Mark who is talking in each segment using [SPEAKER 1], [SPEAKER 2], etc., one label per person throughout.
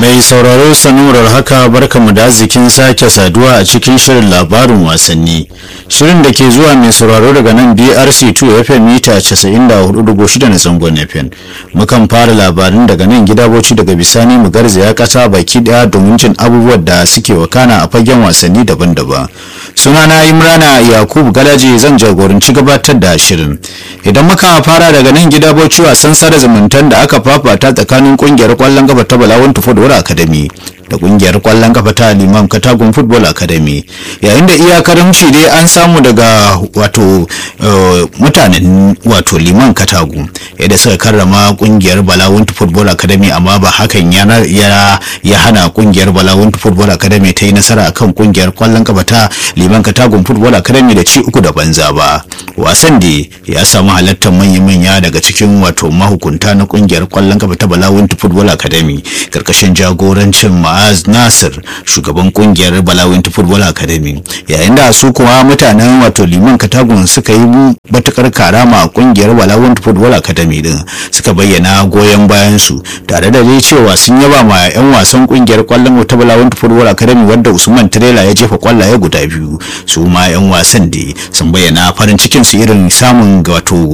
[SPEAKER 1] Mai sauraro sanurar haka barkamu da arzikin sake saduwa a cikin shirin labarin wasanni. Shirin da ke zuwa mai sauraro daga nan BRC2 FM mita 94.6 na zangon FM. Mukan fara labarin daga nan gida boci daga bisani mu garzaya kasa baki daya domin jin abubuwan da suke wakana a fagen wasanni daban-daban. Sunana Imrana Yakubu Galaji zan jagoranci gabatar da shirin. Idan muka fara daga nan gida boci wasan sada zumuntan da aka fafata tsakanin kungiyar kwallon gaba ta Balawan Football Academy da kungiyar kwallon kafa ta Liman Katagun Football Academy yayin da iyakarimci dai an samu daga wato mutanen wato Liman Katagu yadda suka karrama kungiyar Balawuntu Football Academy amma ba hakan ya ya hana kungiyar Balawuntu Football Academy ta yi nasara akan kungiyar kwallon kafa ta Liman Katagun Football Academy da ci uku da banza ba wasan da ya samu halartar manya-manya daga cikin wato mahukunta na kungiyar kwallon kafa ta Balawuntu Football Academy karkashin jagorancin Ma'az Nasir shugaban kungiyar Balawuntu Football Academy yayin da su kuma mutanen wato Liman Katagun suka yi matukar karama a kungiyar Balawuntu Football Academy din suka bayyana goyon bayan su tare da dai cewa sun yaba ma yan wasan kungiyar kwallon ta Balawuntu Football Academy wanda Usman Trela ya jefa kwallaye guda biyu su ma yan wasan da sun bayyana farin cikin su irin samun wato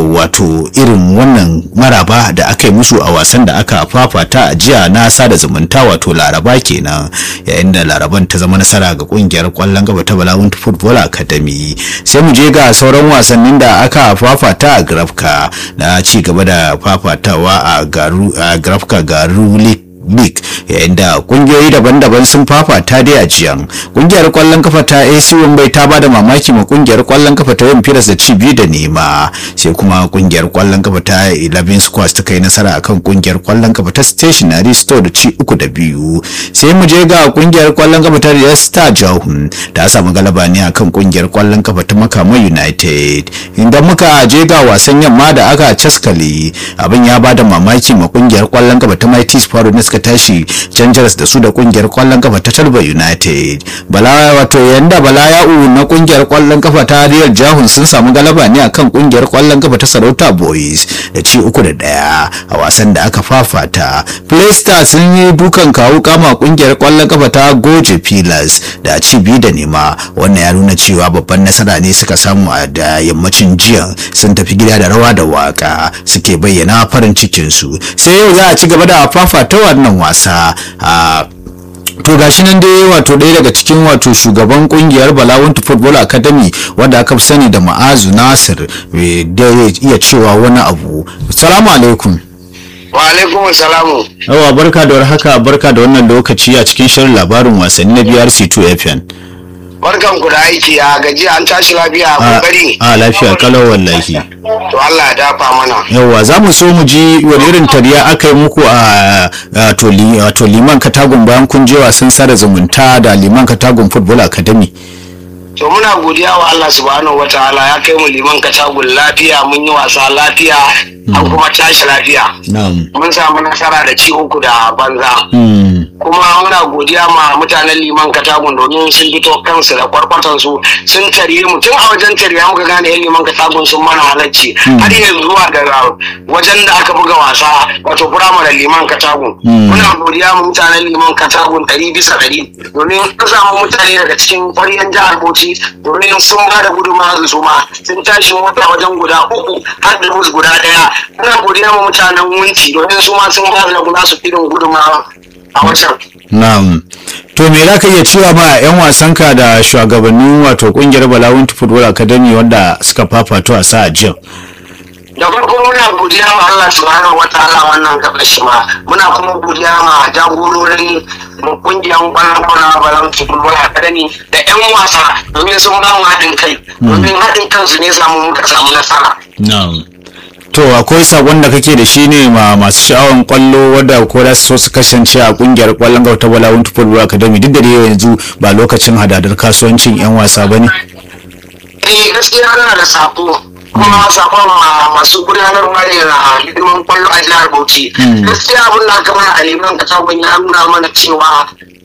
[SPEAKER 1] wato irin wannan maraba da aka yi musu a wasan da aka fafata a jiya na sada zumunta wato laraba kenan yayin da laraban ta zama nasara ga kungiyar kwallon gaba ta balawun football academy sai mu je ga sauran wasannin da aka fafata a grafka na ci gaba da fafatawa a garu a grafka garu league league yayin da kungiyoyi daban-daban sun fafata dai a jiyan kungiyar kwallon kafa ta AC Wambai ta bada mamaki ma kungiyar kwallon kafa ta Yan Firas da ci biyu da nema sai kuma kungiyar kwallon kafa ta 11 Squares ta kai nasara akan kungiyar kwallon kafa ta Stationary Store da ci uku da biyu sai mu je ga kungiyar kwallon kafa ta Real Star Jahun ta samu galaba ne akan kungiyar kwallon kafa ta Makama United inda muka je ga wasan yamma da aka caskale abin ya bada mamaki ma kungiyar kwallon kafa ta Mighty Sparrow ne suka tashi Rangers da su da kungiyar kwallon kafa ta Talba United bala wato yanda bala ya'u na kungiyar kwallon kafa ta Real Jahun sun samu galaba ne akan kungiyar kwallon kafa ta Sarauta Boys da ci uku da daya a wasan da aka fafata Playstar sun yi dukan kawu kama kungiyar kwallon kafa ta Goje Pillars da ci biyu da nema wannan ya nuna cewa babban nasara ne suka samu a da yammacin jiya sun tafi gida da rawa da waka suke bayyana farin cikin su sai yau za a ci gaba da fafata wannan wasa a to gashi nan dai wato ɗaya daga cikin wato shugaban kungiyar balawuntu football academy wanda aka fi sani da ma'azu nasir da iya cewa wani abu salamu alaikum
[SPEAKER 2] wa alaikum salamu
[SPEAKER 1] yawa barka da warhaka barka da wannan lokaci a cikin shirin labarin wasanni na brc2 fm
[SPEAKER 2] barkan ku da aiki a gaji an tashi lafiya a kokari
[SPEAKER 1] a lafiya kalau wallahi
[SPEAKER 2] to Allah ya dafa mana
[SPEAKER 1] yawa za mu so mu ji wani irin tariya aka yi muku a to liman katagun bayan kun je wasan sada zumunta da liman katagun football academy
[SPEAKER 2] to muna godiya wa Allah subhanahu wataala ya kai mu liman katagun lafiya mun yi wasa lafiya an kuma tashi lafiya mun samu nasara da ci uku da banza kuma muna godiya ma mutanen liman katagun domin sun fito kansu da kwarkwatan su sun tarye mu tun a wajen tarya muka gane yan liman katagun sun mana halarci har yanzu zuwa ga wajen da aka buga wasa wato firamare liman katagun muna godiya ma mutanen liman katagun ɗari bisa ɗari domin an samu mutane daga cikin ƙwaryen jihar bauchi domin sun ba da gudunmawa su ma sun tashi mota wajen guda uku har da bus guda ɗaya muna godiya ma mutanen wunci domin su ma sun ba da nasu irin gudunmawa a wajen.
[SPEAKER 1] Na'am. To me za ka iya cewa ma 'yan wasanka da shugabannin wato kungiyar Balawun Football Academy wanda suka fafato a sa jiya?
[SPEAKER 2] da farko muna godiya ma Allah subhanahu wataala wannan gaba shi ma muna kuma godiya ma jagororin kungiyar kwallon kwallon balon football academy da yan wasa domin sun ba mu haɗin kai domin haɗin kansu ne samu muka samu nasara
[SPEAKER 1] to akwai sakon da kake da shi ne ma masu sha'awan kwallo wadda ko da so su kasance a kungiyar kwallon gaba ta balawun football academy duk da dai yanzu ba lokacin hadadar kasuwancin yan wasa ba ne
[SPEAKER 2] eh gaskiya na da sako kuma sakon masu gudanarwa ne na hidiman kwallo a jihar Bauchi. Gaskiya abin da aka mana a liman katabun ya nuna mana cewa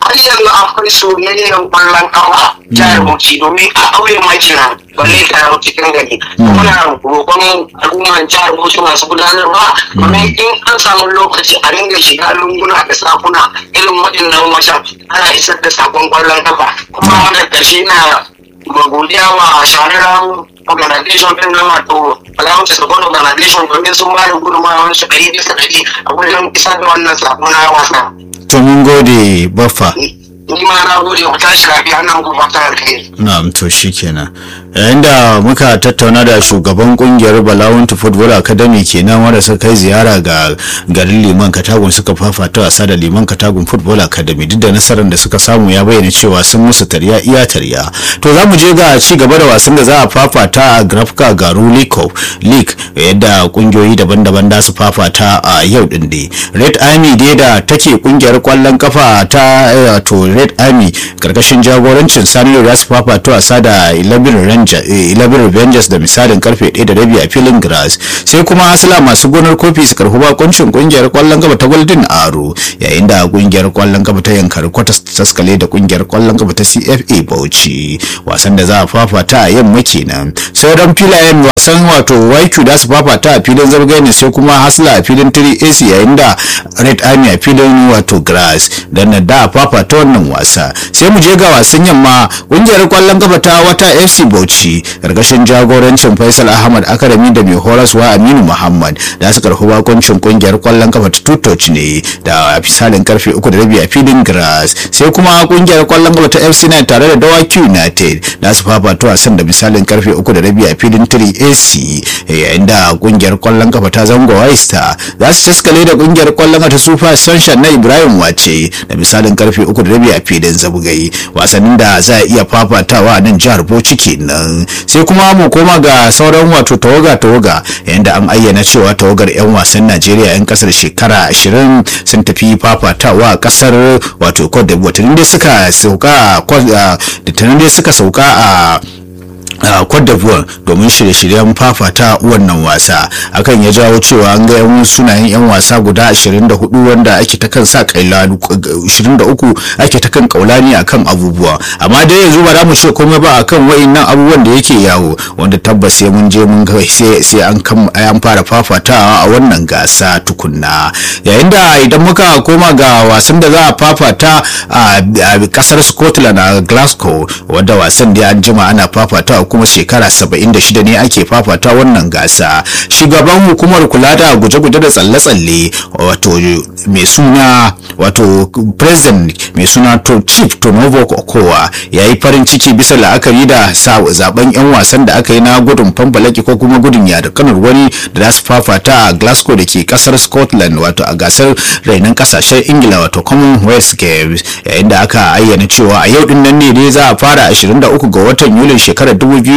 [SPEAKER 2] har yanzu akwai soyayyen kwallon kafa jihar Bauchi domin a ƙauye makina balle ta cikin gari muna roƙon al'umman jihar Bauchi masu gudanarwa domin in an samu lokaci a ringa shiga lunguna da sakuna irin waɗannan wajen ana isar da sakon kwallon kafa kuma wannan ƙarshe na godiya wa shahararren organization din na wato Alliance Support Organization domin sun ba da gudunmawar su ɗari bisa ɗari a wajen isar da wannan sako na wasa.
[SPEAKER 1] to mun gode baffa
[SPEAKER 2] Ni ma na gode ku tashi lafiya nan ku fata alkhairi.
[SPEAKER 1] na'am to shikenan yayin da muka tattauna da shugaban kungiyar balawuntu football academy kenan wanda suka kai ziyara ga garin liman katagun suka fafata wasa da liman katagun football academy duk da nasarar da suka samu ya bayyana cewa sun musu tarya iya tarya to za mu je ga ci gaba da wasan da za a fafata a grafka garu league yadda kungiyoyi daban-daban da su fafata a yau din dai red army dai da take kungiyar kwallon kafa ta to red army karkashin jagorancin sani za su fafata wasa da 11 Rangers da misalin karfe 1 da rabi a filin grass sai kuma asila masu gonar kofi su karfi bakuncin kungiyar kwallon gaba ta golden aro yayin da kungiyar kwallon gaba ta yankari kwatas taskale da kungiyar kwallon gaba ta cfa bauchi wasan da za a fafata a yamma kenan sauran filayen wasan wato YQ da su fafata a filin zargai ne sai kuma hasla a filin 3ac yayin da red army a filin wato grass da na da fafata wannan wasa sai mu je ga wasan yamma kungiyar kwallon gaba ta wata fc bauchi karkashin jagorancin faisal ahmad akarami da mai horaswa aminu muhammad da su karfi bakuncin kungiyar kwallon kafa ta tutoci ne da misalin karfe uku da rabi a filin grass sai kuma kungiyar kwallon kafa ta fc 9 tare da dawaki united da su fafata wasan da misalin karfe uku da rabi a filin 3ac yayin da kungiyar kwallon kafa ta zango waista za su taskale da kungiyar kwallon kafa ta super sunshine na ibrahim wace da misalin karfe uku da rabi a filin zabgai wasannin da za a iya fafatawa a nan jihar bauchi kenan sai kuma mu koma ga sauran wato tawaga tawaga yanda an ayyana cewa tawagar 'yan wasan najeriya 'yan kasar shekara 20 sun tafi fafatawa a kasar wato cote d'ivoire da suka sauka da dai suka sauka a a Cote d'Ivoire domin shirye-shiryen fafata wannan wasa akan ya jawo cewa an ga yan sunayen yan wasa guda 24 wanda ake ta kan sa kailani 23 ake ta kan kaulani akan abubuwa amma dai yanzu ba za mu ce komai ba akan wayannan abubuwan da yake yawo wanda tabbas sai mun je mun ga sai sai an kan an fara fafatawa a wannan gasa tukunna yayin da idan muka koma ga wasan da za a fafata a kasar Scotland a Glasgow wanda wasan da an jima ana fafatawa kuma shekara 76 ne ake fafata wannan gasa shugaban hukumar kula da guje-guje da tsalle-tsalle wato mai suna wato president mai suna to chief tonovo okowa ya yi farin ciki bisa la'akari da zaben yan wasan da aka yi na gudun fambalaki ko kuma gudun yada kanar wani da za su fafata a glasgow da ke kasar scotland wato a gasar rainon kasashen ingila wato commonwealth games yayin da aka ayyana cewa a yau din nan ne dai za a fara 23 ga watan yulin shekarar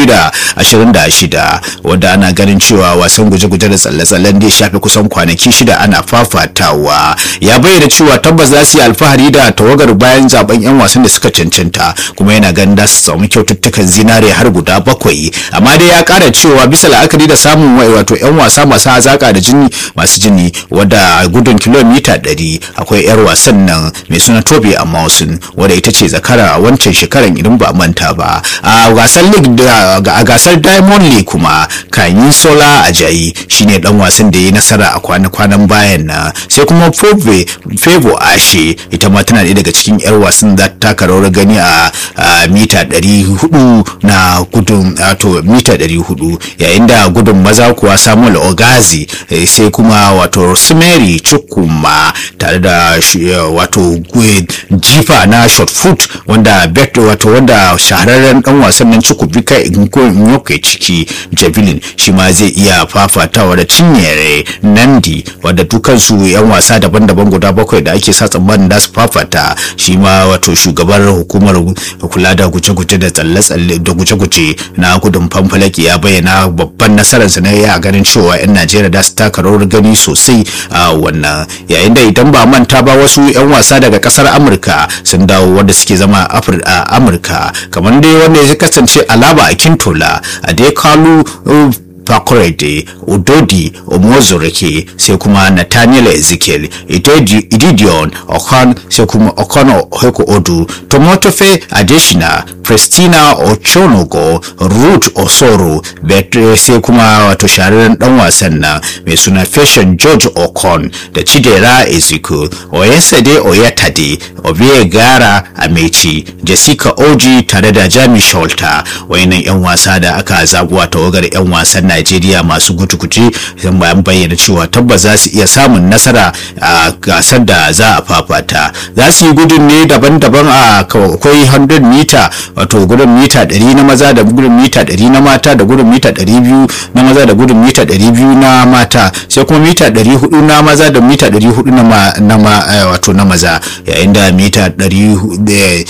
[SPEAKER 1] 2026 wadda ana ganin cewa wasan guje-guje da tsalle-tsallen da ya shafi kusan kwanaki shida ana fafatawa ya bayyana cewa tabbas za su yi alfahari da tawagar bayan zaben yan wasan da suka cancanta kuma yana ganin da su samu kyaututtukan zinare har guda bakwai amma dai ya kara cewa bisa la'akari da samun wai wato yan wasa masu hazaka da jini masu jini wadda gudun kilomita 100 akwai yar wasan nan mai suna tobi a mausin wadda ita ce zakara a wancan shekaran idan ba manta ba a gasar league a gasar diamond league kuma kanyin sola ajayi shine dan wasan da ya yi nasara a kwana-kwanan bayan na sai kuma favo ashe ita ma tana ɗaya daga cikin yar wasan da ta taka rawar gani a mita 400 na gudun wato mita 400 yayin da gudun maza kuwa samuel ogazi sai kuma wato rosemary chukwuma tare da wato jifa na short foot wanda wato wanda shahararren dan wasan nan chukwubika nyoke ciki javelin shi ma zai iya fafatawa da cinyere nandi wadda dukansu yan wasa daban-daban guda bakwai da ake sa tsammanin da su fafata shi ma wato shugabar hukumar kula da guje-guje da tsalle-tsalle da guje-guje na gudun famfalaki ya bayyana babban nasararsa na ya ganin cewa 'yan najeriya da su taka rawar gani sosai a wannan yayin da idan ba manta ba wasu 'yan wasa daga kasar amurka sun dawo wanda suke zama a amurka kamar dai wanda ya kasance alaba a kintola a dai kalu Pakorede, Udodi, Omozoreke, sai kuma Nathaniel Ezekiel, Ididion, Okon, sai kuma Okono Heko Odu, Tomotofe Adeshina, Prestina Ochonogo, Ruth Osoro, Betre sai kuma wato shahararren dan wasan nan mai suna Fashion George Okon da Chidera Ezekiel, Oyesade Oyatade, Obie Gara Amechi, Jessica Oji tare da Jami Sholta, wayannan 'yan wasa da aka zaguwa tawagar 'yan wasan Najeriya masu gutukuci sun bayan bayyana cewa tabbas za su iya samun nasara a gasar da za a fafata. Za su yi gudun ne daban-daban a akwai 100 mita wato gudun mita 100 na maza da gudun mita 100 na mata da gudun mita 200 na maza da gudun mita 200 na mata sai kuma mita 400 na maza da mita 400 na ma, na ma, wato na maza yayin da mita 400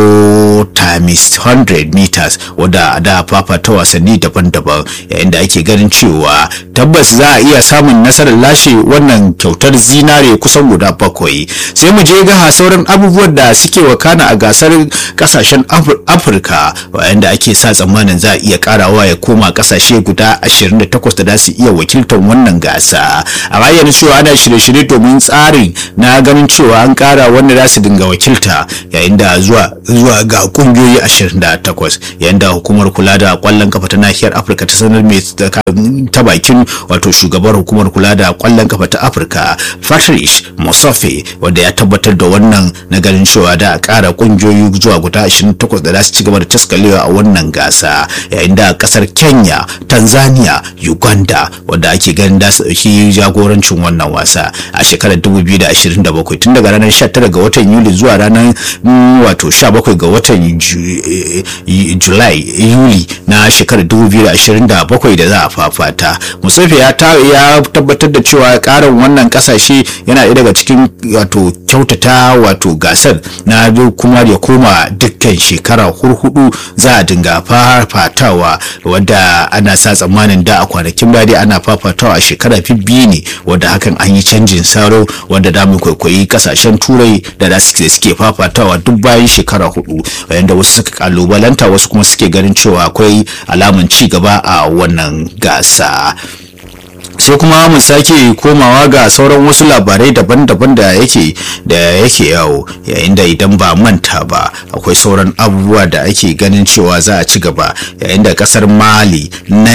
[SPEAKER 1] times 100 meters wadda da fafata wasanni daban-daban yayin da ake ganin cewa tabbas za a iya samun nasarar lashe wannan kyautar zinare kusan guda bakwai sai mu je ga sauran abubuwan da suke wakana a gasar kasashen afirka yayin da ake sa tsammanin za a iya karawa ya koma kasashe guda 28 da za su iya wakiltar wannan gasa a bayyana cewa ana shirye-shirye domin tsarin na ganin cewa an kara wanda za su dinga wakilta yayin da zuwa zuwa ga kungiyoyi 28 yayin da hukumar kula da kwallon kafa ta nahiyar afirka ta sanar mai ta bakin wato shugabar hukumar kula da kwallon kafa ta afirka patrice musafe wanda ya tabbatar da wannan na ganin cewa da a kara kungiyoyi zuwa guda 28 da za su ci gaba da taskalewa a wannan gasa yayin da kasar kenya tanzania uganda wanda ake ganin da su dauki jagorancin wannan wasa a shekarar 2027 tun daga ranar 19 ga watan yuli zuwa ranar wato 17 ga watan julai yuli na shekarar 2027 da za a fafata musafi ya tabbatar da cewa karin wannan kasashe yana ɗaya daga cikin wato kyautata wato gasar na kuma ya koma dukkan shekara hurhudu za a dinga fafatawa wadda ana sa tsammanin da a kwanakin baya dai ana fafatawa a shekara biyu ne wadda hakan an yi canjin saro wanda da mu kwaikwayi kasashen turai da da suke fafatawa duk bayan shekara hudu wanda wasu suka kalubalanta wasu kuma suke ganin cewa akwai alamun ci gaba a wannan gasa sai kuma mu sake komawa ga sauran wasu labarai daban-daban da yake da yake yawo yayin da idan ba manta ba akwai sauran abubuwa da ake ganin cewa za a ci gaba yayin da kasar mali na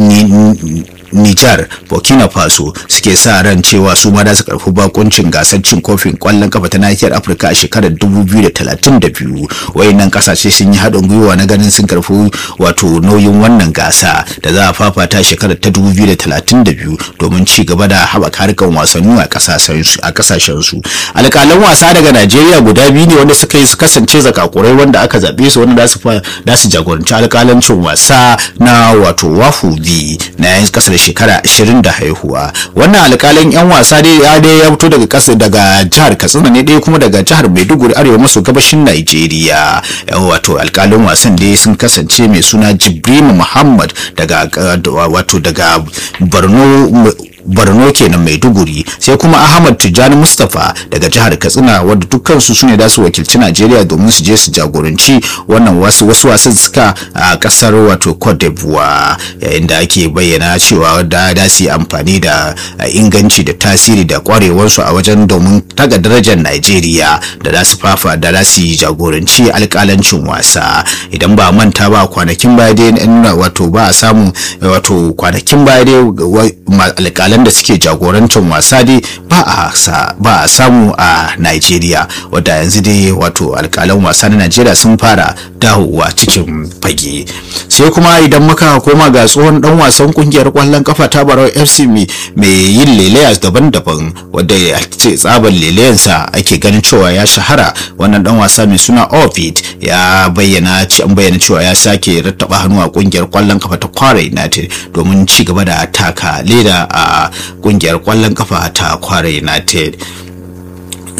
[SPEAKER 1] Nijar, Burkina Faso suke sa ran cewa su ma za su karfi bakuncin gasar cin kofin kwallon kafa ta nahiyar Afirka a shekarar 2032. Wayannan kasashe sun yi haɗin gwiwa na ganin sun karfi wato nauyin wannan gasa da za a fafata shekarar ta 2032 domin ci gaba da haɓaka harkar wasanni a kasashen su. Alƙalan wasa daga Najeriya guda biyu ne wanda suka yi su kasance zakakurai wanda aka zaɓe su wanda za su jagoranci alƙalancin wasa na wato wafu na yan kasar shekara 20 da haihuwa wannan alkalin yan wasa dai ya dai ya fito daga kasa daga jihar katsina ne dai kuma daga jihar maiduguri arewa maso gabashin nigeria wato alkalin wasan dai sun kasance mai suna jibrima muhammad daga wato daga borno borno kenan maiduguri sai kuma ahmad tijjani mustapha daga jihar katsina wadda dukkansu su ne da su wakilci najeriya domin su je su jagoranci wannan wasu wasu wasan suka a kasar wato cote d'ivoire yayin da ake bayyana cewa da da su yi amfani da inganci da tasiri da kwarewarsu a wajen domin taga darajar najeriya da za su fafa da za su yi jagoranci alkalancin wasa idan ba manta ba kwanakin baya dai wato ba a samu wato kwanakin baya dai alkalan da suke jagorancin wasa dai ba a samu a Najeriya wadda yanzu dai wato alkalan wasa na Najeriya sun fara dawowa cikin fage sai kuma idan muka koma ga tsohon dan wasan kungiyar kwallon kafa ta Barau FC mai yin leleyas daban-daban wadda ya ce tsaban leleyansa ake ganin cewa ya shahara wannan dan wasa mai suna Ovid ya bayyana an bayyana cewa ya sake rattaba hannu a kungiyar kwallon kafa ta Kwara United domin ci gaba da taka leda a kungiyar kwallon kafa ta Kwara United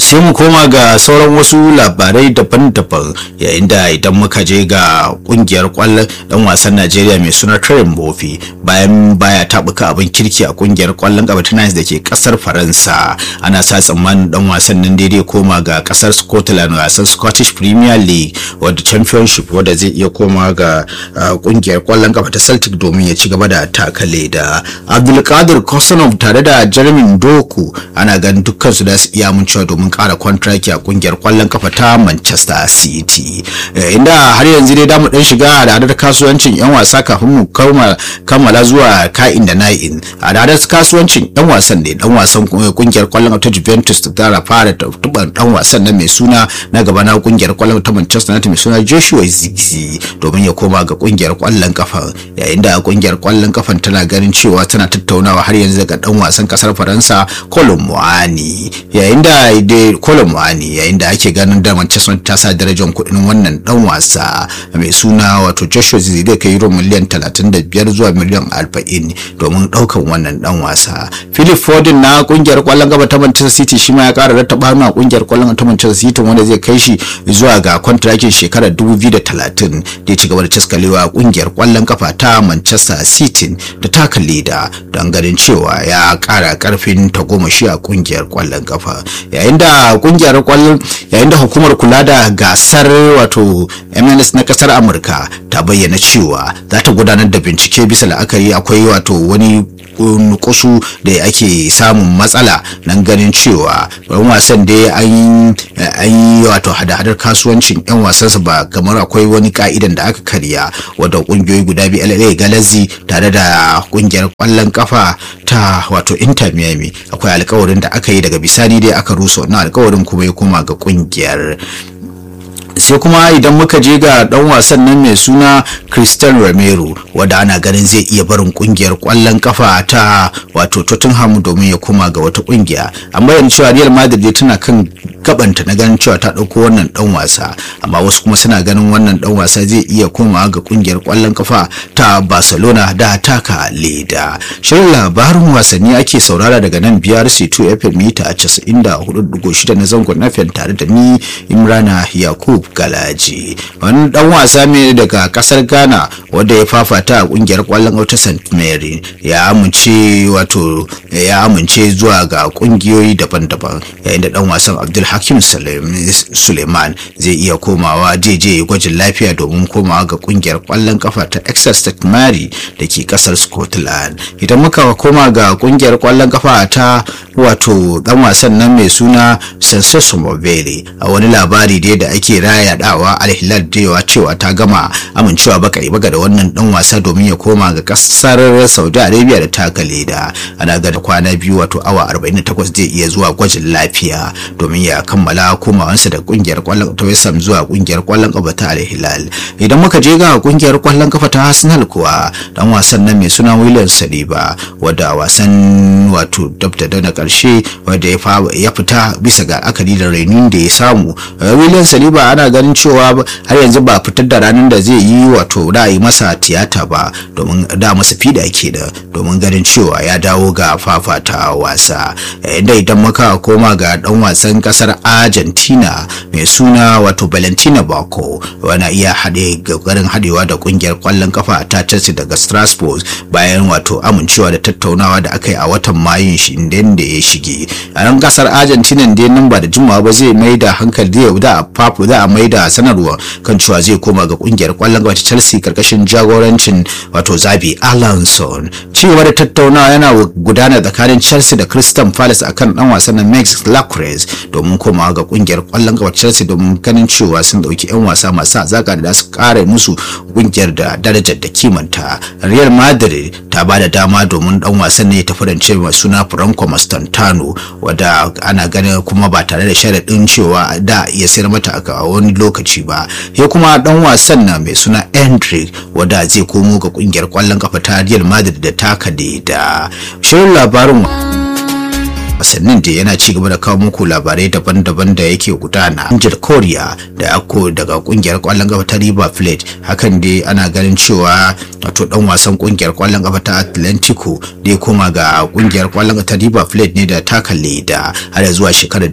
[SPEAKER 1] sai mu koma ga sauran wasu labarai daban-daban yayin da idan muka je ga kungiyar kwallon dan wasan Najeriya mai suna Karim Bofi bayan baya tabuka abin kirki a kungiyar kwallon kafa ta da ke kasar Faransa ana sa tsammanin dan wasan nan daidai koma ga kasar Scotland wasan Scottish Premier League wadda championship wadda zai iya koma ga kungiyar kwallon kafa ta Celtic domin ya ci gaba da takale da Abdulkadir Kosanov tare da Jeremy Doku ana ganin dukkan su da su iya mun cewa domin kara kwantraki a kungiyar kwallon kafa ta Manchester City inda har yanzu dai damu dan shiga hadadar kasuwancin yan wasa kafin mu kammala zuwa ka'in da na'in hadadar kasuwancin yan wasan ne dan wasan kungiyar kwallon kafa ta Juventus ta tara fara tuban dan wasan na mai suna na gaba na kungiyar kwallon ta Manchester United mai suna Joshua Zirkzee domin ya koma ga kungiyar kwallon kafa yayin da kungiyar kwallon kafan tana ganin cewa tana tattaunawa har yanzu daga dan wasan kasar Faransa Colin Muani yayin da Colin Muani yayin da ake ganin da Manchester ta sa darajar kuɗin wannan dan wasa mai suna wato Joshua Zirkzee zai kai euro miliyan 35 zuwa miliyan 40 domin daukan wannan dan wasa Philip Foden na kungiyar kwallon kafa ta Manchester City shi ma ya kara rattaba hannu a kungiyar kwallon ta Manchester City wanda zai kai shi zuwa ga kontrakin shekarar 2030 da ya ci gaba da caskalewa a kungiyar kwallon kafa ta Manchester City da taka leda don ganin cewa ya kara karfin tagomashi a kungiyar kwallon kafa yayin da kungiyar kwallon yayin da hukumar kula da gasar wato MLS na kasar Amurka ta bayyana cewa za ta gudanar da bincike bisa la'akari akwai wato wani nukushu da ake samun matsala nan ganin cewa yan wasan da an yi wato hada-hadar kasuwancin yan wasansa ba kamar akwai wani ka'idan da aka karya wadda kungiyoyi guda biyu LA Galazi tare da kungiyar kwallon kafa ta wato Inter Miami akwai alkawarin da aka yi daga bisani dai aka rusa wannan alkawarin kuma ya koma ga kungiyar sai kuma idan muka je ga dan wasan nan mai suna Christian Romero wanda ana ganin zai iya barin kungiyar kwallon kafa ta wato Tottenham domin ya koma ga wata kungiya amma yanzu cewa Real Madrid tana kan gabanta na ganin cewa ta dauko wannan dan wasa amma wasu kuma suna ganin wannan dan wasa zai iya komawa ga kungiyar kwallon kafa ta Barcelona da taka leda shirin labarin wasanni ake saurara daga nan BRC2 FM mita 94.6 na zangon FM tare da ni Imrana Yakub Galaji wani dan wasa ne daga kasar Ghana wanda ya fafata a kungiyar kwallon wata St Mary ya amince wato ya amince zuwa ga kungiyoyi daban-daban yayin da dan wasan Abdul Hakim Suleiman zai iya komawa jeje gwajin lafiya domin komawa ga kungiyar kwallon kafa ta Exeter St Mary da ke kasar Scotland idan muka koma ga kungiyar kwallon kafa ta wato dan wasan nan mai suna Sensaso Mobile a wani labari dai da ake raya dawa alhilal da cewa ta gama amincewa bakari baga da wannan dan wasa domin ya koma ga kasar Saudi Arabia da taka leda ana ga da kwana biyu wato awa 48 zai iya zuwa gwajin lafiya domin ya kammala komawansa da kungiyar kwallon ta West Ham zuwa kungiyar kwallon kafa ta Al-Hilal idan muka je ga kungiyar kwallon kafa ta Arsenal kuwa dan wasan nan mai suna William Saliba wadda wasan wato dabda da na karshe wanda ya fita bisa ga akali da rainin da ya samu William Saliba ana ganin cewa har yanzu ba fitar da ranar da zai yi wato da yi masa tiyata ba domin da masa fida ke da domin ganin cewa ya dawo ga fafata wasa inda idan muka koma ga dan wasan kasar Argentina mai suna wato Valentina Bako wana iya haɗe garin haɗewa da kungiyar kwallon kafa ta Chelsea daga Strasbourg bayan wato amincewa da tattaunawa da aka yi a watan Mayun shi inda ya shige a nan kasar Argentina da nan ba da jimawa ba zai mai da hankali da a fafu za a mai da sanarwa kan cewa zai koma ga kungiyar kwallon gaba ta Chelsea karkashin jagorancin wato Zabi Alonso cewa da tattaunawa yana gudana tsakanin Chelsea da Crystal Palace akan dan wasan Max Lacroix domin komawa ga kungiyar kwallon gaba Chelsea domin ganin cewa sun dauki yan wasa masu azaka da su kare musu kungiyar da darajar da kimanta Real Madrid ta ba da dama domin dan wasan ne ta farance mai suna Franco Mastantano wanda ana ganin kuma ba tare da sharadin cewa da iya sayar mata a wani lokaci ba ya kuma dan wasan na mai suna Hendrick wanda zai komo ga kungiyar kwallon kafa ta Real Madrid da taka da shirin labarin wasannin da yana ci gaba da kawo muku labarai daban-daban da yake gudana injir korea da ako daga kungiyar kwallon kafa ta river plate hakan dai ana ganin cewa wato dan wasan kungiyar kwallon kafa ta atlantico da ya koma ga kungiyar kwallon kafa ta river plate ne da taka leda har zuwa shekarar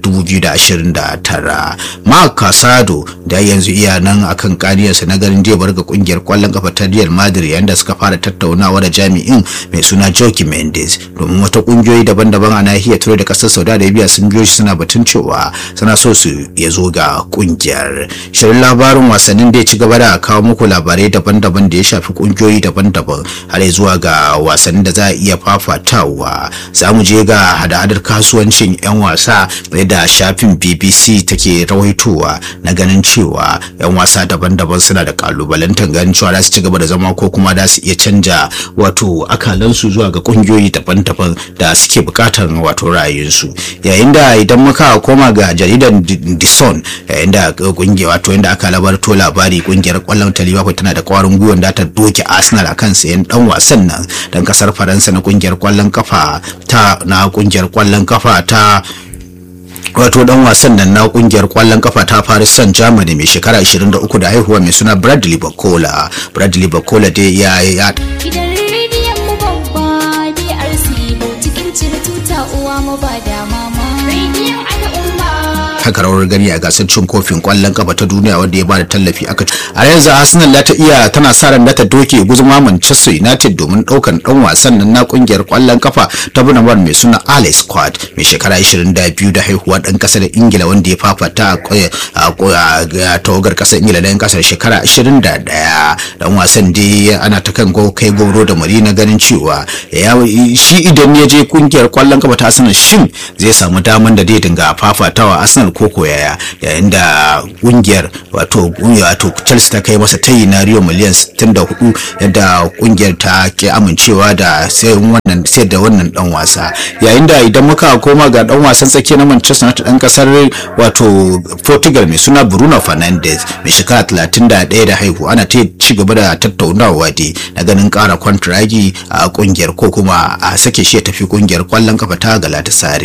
[SPEAKER 1] 2029 mark casado da yanzu iya nan akan kariyarsa na ganin zai bar ga kungiyar kwallon kafa ta real madrid yanda suka fara tattaunawa da jami'in mai suna joki mendes domin wata kungiyoyi daban-daban a nahiyar turai da kasar saudi arabia sun biyo shi suna batun cewa suna so su ya zo ga kungiyar shirin labarin wasannin da ya ci gaba da kawo muku labarai daban-daban da ya shafi kungiyoyi daban-daban har zuwa ga wasannin da za a iya fafatawa za mu je ga hada-hadar kasuwancin 'yan wasa da shafin bbc take rawaitowa na ganin cewa 'yan wasa daban-daban suna da kalubalantar ganin cewa za su ci gaba da zama ko kuma za su iya canja wato akalansu zuwa ga kungiyoyi daban-daban da suke bukatar wato ra'ayinsu yayin da idan muka koma ga jaridar the sun yayin da kungiya wato inda aka labarto labari kungiyar kwallon ta liverpool tana da kwarin gwiwa da ta doke arsenal akan sayan dan wasan nan dan kasar faransa na kungiyar kwallon kafa ta na kungiyar kwallon kafa ta wato dan wasan nan na kungiyar kwallon kafa ta Paris Saint Germain mai shekara 23 da haihuwa mai suna Bradley Bacola Bradley Bacola dai ya ya
[SPEAKER 3] Gidan rediyon mu babba DRC cikin cire tuta uwa mu ba da mama. Rediyon al'umma.
[SPEAKER 1] taka rawar gani a gasar cin kofin kwallon kafa ta duniya wanda ya bada tallafi aka a yanzu Arsenal ta iya tana sa ran ta doke guzuma Manchester United domin daukan dan wasan nan na kungiyar kwallon kafa ta Bunamar mai suna Alex Scott mai shekara 22 da haihuwa dan kasar Ingila wanda ya fafata a tawagar kasar Ingila dan kasar shekara 21 dan wasan dai ana ta kan kai goro da mari na ganin cewa shi idan ya je kungiyar kwallon kafa ta Arsenal shin zai samu daman da zai dinga fafatawa Arsenal ko koyaya yayin da kungiyar wato wato Chelsea ta kai masa tayi na Rio miliyan 64 yadda kungiyar ta ke amincewa da sai wannan sai da wannan dan wasa yayin da idan muka koma ga dan wasan tsakiya na Manchester United dan kasar wato Portugal mai suna Bruno Fernandes mai shekara 31 da haihu ana ta ci gaba da tattaunawa dai na ganin kara kwantiragi a kungiyar ko kuma a sake shi ya tafi kungiyar kwallon kafa ta Galatasaray